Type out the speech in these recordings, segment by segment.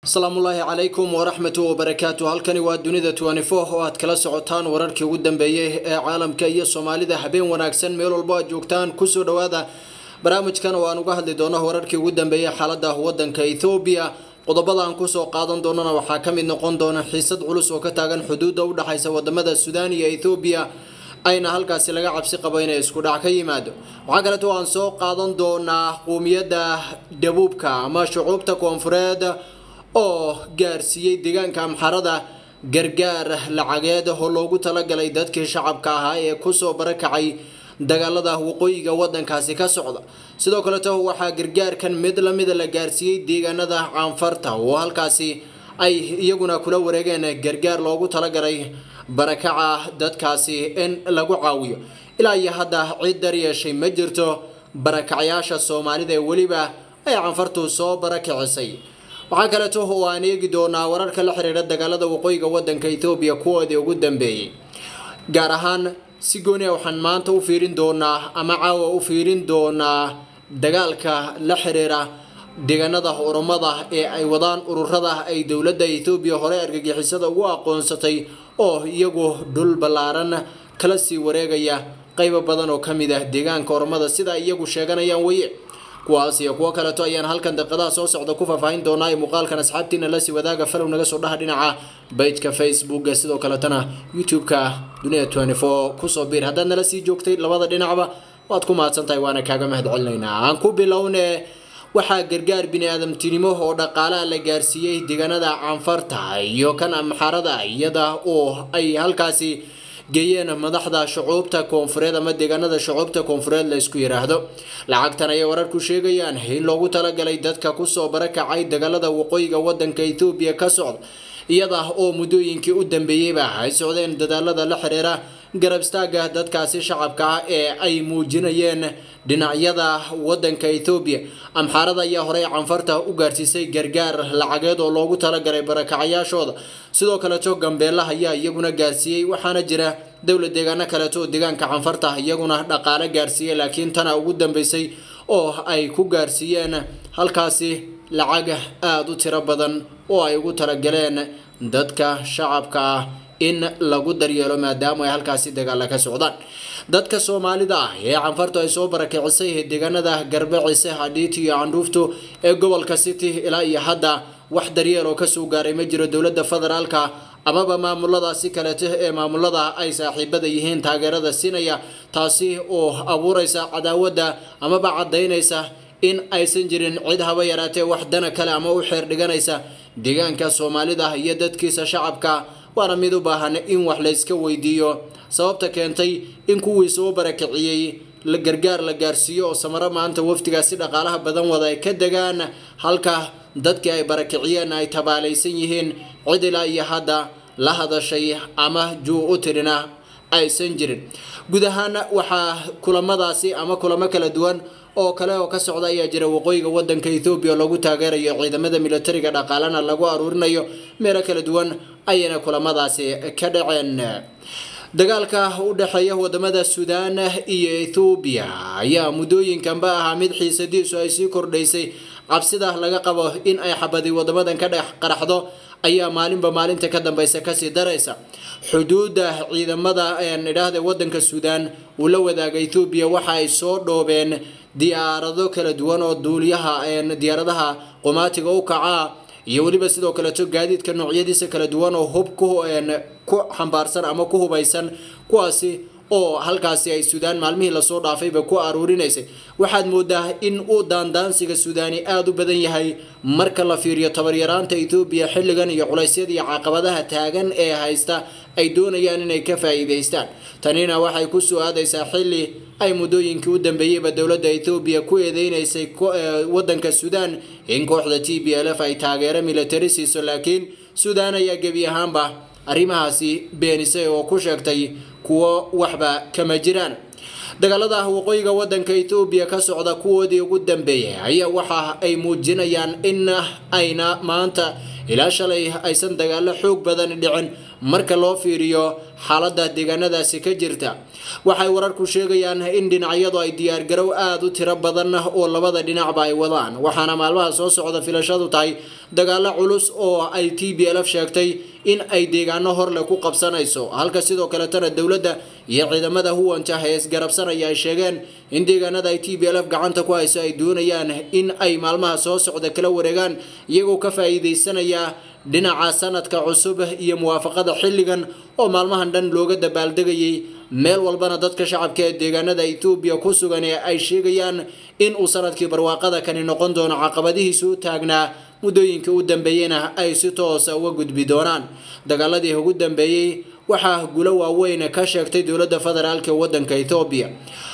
asalaamullaahi calaykum waraxmatu wabarakaatu halkani waa dunida twenty-four oo aad kala socotaan wararkii ugu dambeeyey ee caalamka iyo soomaalida habeen wanaagsan meel walbo aad joogtaan kusoo dhawaada barnaamijkan oo aan uga hadli doono wararkii ugu dambeeyey xaalada wadanka ethoobiya qodobada aan kusoo qaadan doonana waxaa ka mid noqon doona xiisad culus oo ka taagan xuduudda u dhexaysa wadamada suudaan iyo ethoobiya ayna halkaasi laga cabsi qabo inay isku dhac ka yimaado waxaa kaleeto aan soo qaadan doonaa quumiyadda dhabuubka ama shucuubta koonfureed oo gaarsiiyey deegaanka amxarada gargaar lacageed oo loogu talagalay dadkii shacabka ahaa ee kusoo barakacay dagaalada waqooyiga wadankaasi ka socda sidoo kaleeto waxaa gargaarkan mid lamida la gaarsiiyey deegaanada caanfarta oo halkaasi ay iyaguna kula wareegeen gargaar loogu talagalay barakaca dadkaasi in lagu caawiyo ilaa iyo hadda cid dar yeeshay ma jirto barakacayaasha soomaalida ee weliba ay caanfartu soo barakicisay waxaa kaleeto oo aan eegi doonaa wararka la xiriira dagaalada waqooyiga wadanka ethoobiya kuwoodii ugu dambeeyey gaar ahaan si gooniya waxaan maanta u fiirin doonaa ama caawa u fiirin doonaa dagaalka la xiriira deegaanada oromada ee ay wadaan ururada ay dowladda ethoobiya hore argagixisada ugu aqoonsatay oo iyagu dhul ballaaran kala sii wareegaya qaybo badan oo kamid ah deegaanka oromada sida iyagu sheeganayaan weye kuwaas iyo kuwo kaleeto ayaan halkan daqiiqadaha soo socda ku faahfaahin doonaa ee muuqaalkan asxaabtiina lasii wadaaga falow naga soo dhaha dhinaca bejka facebooka sidoo kaletana youtube-ka dunida twenty four kusoo biir haddaad nala sii joogtay labada dhinacba waad ku mahadsantahay waana kaaga mahad celinaynaa aan ku bilowne waxaa gargaar bini-aadamtinimo oo dhaqaalaha la gaarsiiyey deegaanada caanfarta iyo kan amxarada iyada oo ay halkaasi geeyeen madaxda shucuubta koonfureed ama deegaanada shucuubta koonfureed la isku yiraahdo lacagtan ayay wararku sheegayaan in loogu talagalay dadka kusoo barakacay dagaalada waqooyiga wadanka ethoobiya ka socda iyada oo muddooyinkii u dambeeyeyba ay socdeen dadaalada la xiriira garab istaaga dadkaasi shacabka ah ee ay muujinayeen dhinacyada wadanka ethoobiya amxaarada ayaa horey canfarta u gaarsiisay gargaar lacageed oo loogu talagalay barakacayaashooda sidoo kaleeto gambeelaha ayaa iyaguna gaarsiiyey waxaana jira dowlad deegaano kaleeto oo deegaanka canfarta iyaguna dhaqaale gaarsiiyey laakiin tana ugu dambeysay oo ay ku gaarsiiyeen halkaasi lacag aada u tiro badan oo ay ugu talagaleen dadka shacabka ah in lagu daryeelo maadaama ay halkaasi dagaala ka socdaan dadka soomaalida ah ee canfartu ay soo barakicisay deegaanada garbacise hadhiiti iyo candhuuftu ee gobolka city ilaa iyo hadda wax daryeel oo kasoo gaaray ma jiro dowladda federaalka amaba maamuladaasi kaleeto ee maamulada ay saaxiibada yihiin taageerada siinaya taasi oo abuureysa cadaawadda amaba cadaynaysa in aysan jirin cid haba yaraatee wax dana kale ama u xeer dhiganaysa deegaanka soomaalida iyo dadkiisa shacabka waana mid u baahan in wax layska weydiiyo sababta keentay in kuwii soo barakiciyey la gargaar la gaarsiiyo oo samaro maanta wafdigaasi dhaqaalaha badan wada ay ka degaan halka dadkii ay barakiciyeen ay tabaalaysan yihiin cid ilaa iyo hadda la hadashay ama juu u tirina aysan jirin guud ahaan waxaa kulamadaasi ama kulamo kala duwan oo kale oo ka socda ayaa jira waqooyiga wadanka ethoobiya oo lagu taageerayo ciidamada militariga dhaqaalana lagu aruurinayo meelo kala duwan ayayna kulamadaasi ka dhaceen dagaalka u dhexeeya wadamada suudaan iyo ethoobiya ayaa muddooyinkanba ahaa mid xiisadiisu ay sii kordhaysay cabsida laga qabo in ay xabadi wadamadan ka dhex qaraxdo ayaa maalinba maalinta ka dambeysa kasii daraysa xuduudda ciidamada idhaahda wadanka suudaan uu la wadaaga ethoobiya waxa ay soo dhoobeen diyaarado kala duwan oo duuliyaha diyaaradaha qumaatiga u kacaa iyo weliba sidoo kaleeto gaadiidka noocyadiisa kala duwan oo hub ku xambaarsan ama ku hubaysan kuwaasi oo halkaasi ay suudaan maalmihii lasoo dhaafayba ku aruurinaysay waxaad moodaa in uu daandaansiga suudaani aada u badan yahay marka la fiiriyo tabaryaraanta ethoobiya xilligan iyo culaysyada iyo caqabadaha taagan ee haysta ay doonayaan inay ka faa'iidaystaan tanina waxay ku soo aadaysaa xilli ay muddooyinkii u dambeeyeyba dowladda ethoobiya ku eedeynaysay wadanka suudaan in kooxda t b l f ay taageero militari siiso laakiin suudaan ayaa gebi ahaanba arrimahaasi beenisay oo ku sheegtay kuwo waxba kama jiraan dagaalada waqooyiga wadanka ethoobiya ka socda kuwoodii ugu dambeeyay ayaa waxa ay muujinayaan in ayna maanta ilaa shalay aysan dagaalo xoog badan dhicin marka loo fiiriyo xaalada deegaanadaasi ka jirta waxay wararku sheegayaan in dhinacyadu ay diyaargarow aada u tiro badan oo labada dhinacba ay wadaan waxaana maalmaha soo socda filashadu tahay dagaalo culus oo ay t b lf sheegtay in ay deegaano horle ku qabsanayso halka sidoo kaletana dowladda iyo ciidamada huwanta ee isgarabsanaya ay sheegeen in deegaanada ay t b lf gacanta ku hayso ay doonayaan in ay maalmaha soo socda kala wareegaan iyagoo ka faa-iideysanaya dhinaca sanadka cusub iyo muwaafaqada xilligan oo maalmahan dhan looga dabaaldegayay meel walbana dadka shacabka ee deegaanada etoobiya ku sugan ee ay sheegayaan in uu sanadkii barwaaqada kani noqon doono caqabadihiisa u taagnaa muddooyinka u dambeeyena ay si toosa uga gudbi doonaan dagaaladii ugu dambeeyey waxaa gulo waaweyn ka sheegtay dowladda federaalk ee wadanka etoobiya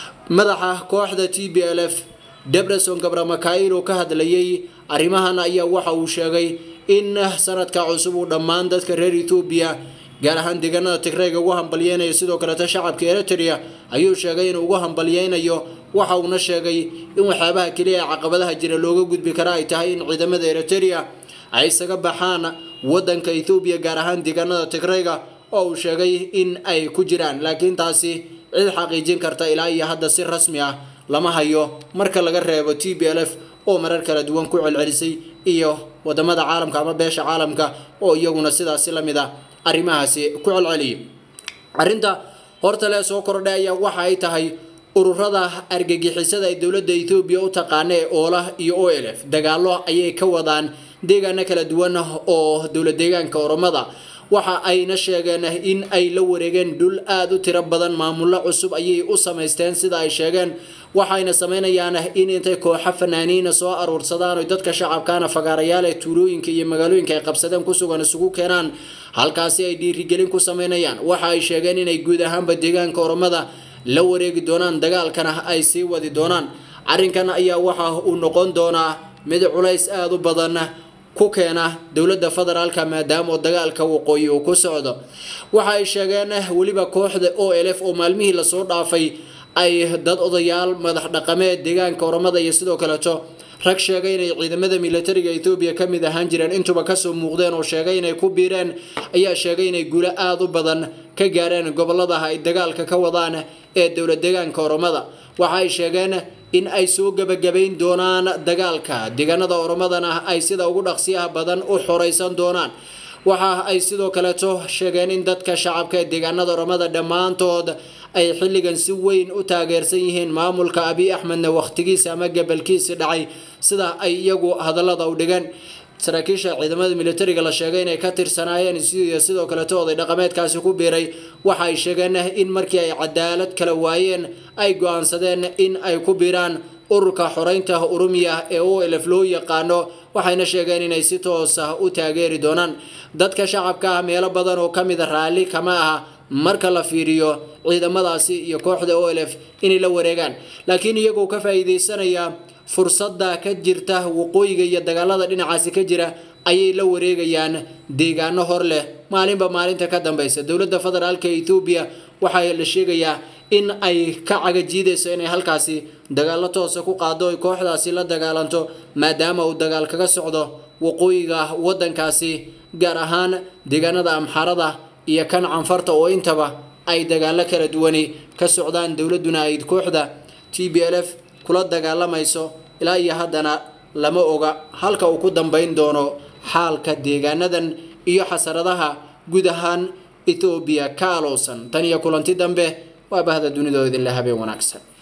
madaxa kooxda t b l f debreson gabramakail oo ka hadlayay arrimahan ayaa waxa uu sheegay in sanadka cusub uu dhammaan dadka reer etoobiya gaar ahaan deegaanada tigreyga ugu hambalyeynayo sidoo kaleeta shacabka eritrea ayuu sheegay inuu ugu hambalyeynayo waxa uuna sheegay in waxyaabaha keliya ee caqabadaha jira looga gudbi kara ay tahay in ciidamada eritrea ay isaga baxaan wadanka ethoobiya gaar ahaan deegaanada tigreyga oo uu sheegay in ay ku jiraan laakiin taasi cid xaqiijin karta ilaa iyo hadda si rasmi ah lama hayo marka laga reebo t b l f oo marar kala duwan ku celcelisay iyo wadamada caalamka ama beesha caalamka oo iyaguna sidaasi lamid a arrimahaasi ku celceliyay arrinta horta lee soo kordhay ayaa waxa ay tahay ururada argagixisada ay dowladda etoobiya u taqaana ee oola iyo o l f dagaalo ayay ka wadaan deegaano kala duwan oo dowlad deegaanka oromada waxa ayna sheegeen in ay la wareegeen dhul aada u tiro badan maamullo cusub ayay u samaysteen sida ay sheegeen waxayna sameynayaan in intay kooxo fanaaniina soo aruursadaan oy dadka shacabkaana fagaarayaal ee tuulooyinka iyo magaalooyinka ay qabsadeen ku sugan isugu keenaan halkaasi ay dhiirigelin ku sameynayaan waxa ay sheegeen inay guud ahaanba deegaanka oromada la wareegi doonaan dagaalkana ay sii wadi doonaan arrinkan ayaa waxa uu noqon doonaa mid culays aada u badan ku keena dowladda federaalka maadaama dagaalka waqooyi uu ku socdo waxa ay sheegeen weliba kooxda o l f oo maalmihii lasoo dhaafay ay dad odayaal madax dhaqameed deegaanka oromada iyo sidoo kaleeto rag sheegay inay ciidamada militariga etoobiya ka mid ahaan jireen intuba kasoo muuqdeen oo sheegay inay ku biireen ayaa sheegay inay guulo aada u badan ka gaareen goboladaha ay dagaalka ka wadaan ee dowlad deegaanka oromada waxa ay sheegeen in ay soo gebagabayn doonaan dagaalka deegaanada oromadana ay sida ugu dhaqsiyaha badan u xoreysan doonaan waxa ay sidoo kaleeto sheegeen in dadka shacabka ee deegaanada oromada dhammaantood ay xilligan si weyn u taageersan yihiin maamulka abiy axmedna wakhtigiisa ama gabalkiisi dhacay sida ay iyagu hadallada u dhigeen saraakiisha ciidamada militariga la sheegay inay ka tirsanaayeen iyo sidoo kaleeto oday dhaqameedkaasi ku biiray waxa ay sheegeen in markii ay cadaalad kala waayeen ay go-aansadeen in ay ku biiraan ururka xoreynta urumiya ee o lf loo yaqaano waxayna sheegeen inay si toos ah u taageeri doonaan dadka shacabka ah meelo badan oo kamid a raalli kama aha marka la fiiriyo ciidamadaasi iyo kooxda o l f inay la wareegaan laakiin iyagoo ka faa-iideysanaya fursadda ka jirta waqooyiga iyo dagaalada dhinacaasi ka jira ayay la wareegayaan deegaano hor leh maalinba maalinta ka dambeysa dowladda federaalka etoobiya waxaa la sheegayaa in ay ka cagajiidayso inay halkaasi dagaalo toosa ku qaado ay kooxdaasi la dagaalanto maadaama uu dagaal kaga socdo waqooyiga wadankaasi gaar ahaan deegaanada amxarada iyo kan canfarta oo intaba ay dagaalo kala duwani ka socdaan dowladuna ay kooxda t b l f kula dagaalamayso ilaa iyo haddana lama oga halka uu ku dambeyn doono xaalka deegaanadan iyo xasaradaha guud ahaan etoobiya ka alowsan tan iyo kulanti dambe waa bahda dunidoo idinle habeen wanaagsan